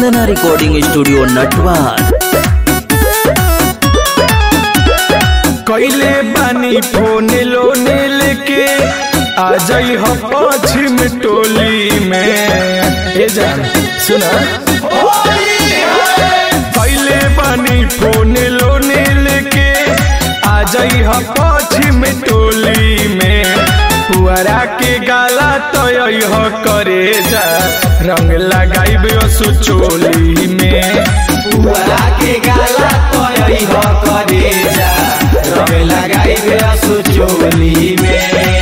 वंदना recording studio Natwar कैले बानी phone लोने लेके आ जाई हो पश्चिम टोली में ए जान सुना कैले बानी फोन लोने लेके आ जाई हो पश्चिम टोली में पुअरा के गाला तो हो करे जा रंग लगाइब असु चोली में पुअरा के गाला तोय हो करे जा रंग लगाई बे असु चोली में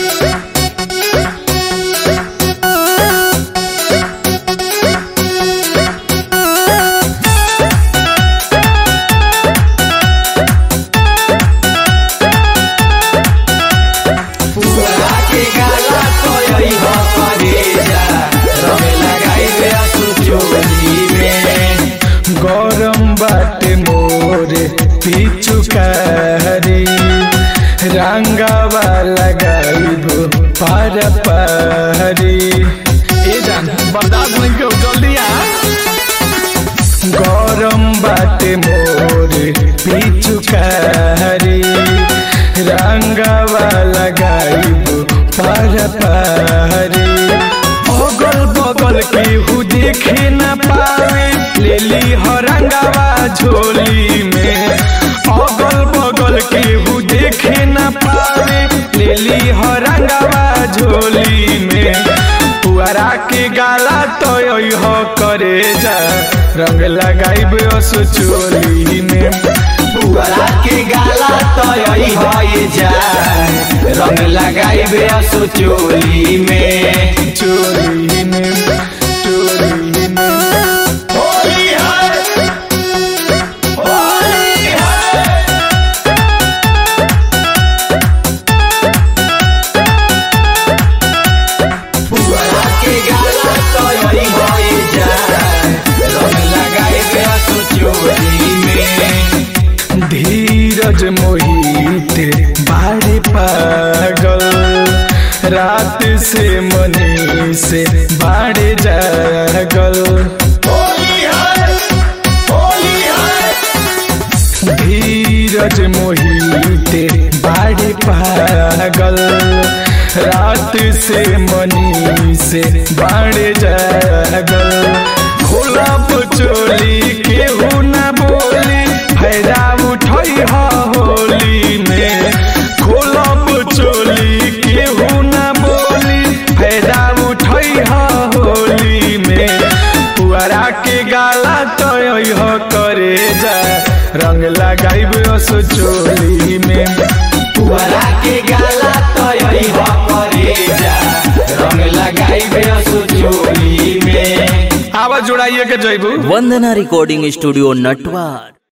पुअरा के गाला तोय हो करे जा रंग लगाई बे असु चोली में गरम बाटे मोरे पिचुकारी रंगावा लगाइबो पार पारी ए जान बर्दाश्त नहीं क्यों जल्दी आ गरम बाटे मोरे पिचुकारी रंगावा लगाइबो पार पारी अगल बगल केहू देखे न पावे लेली हरंगावा झोली में अगल बगल केहू देखे न पावे लेली हरंगावा झोली में पुअरा के गाला तो हो करे जा रंग लगाइब असु चोली में पुअरा के गाला तोय होय जा रंग लगाई बे असु चोली में चोली में चोली में होली है होली है पुअरा के गाला तोय होय जा रंग लगाई बे असु चोली में धीरज मोहित बारे पागल रात से मनी से बाड़े जागल होली है होली है धीरज मोहित बाड़े पागल रात से मनी से बाड़े जागल खोला चोली केहू ना बोली फायदा उठई ह होली में खोलब चोली केहू ना बोली फायदा उठई ह होली में पुअरा के गाला तो हो करे जा रंग लगाइब असो चोली में पुअरा के गाला तोय हो करे जा रंग लगाई बे असु चोली में आवाज जोड़ाइए के जैबू वंदना रिकॉर्डिंग स्टूडियो नटवार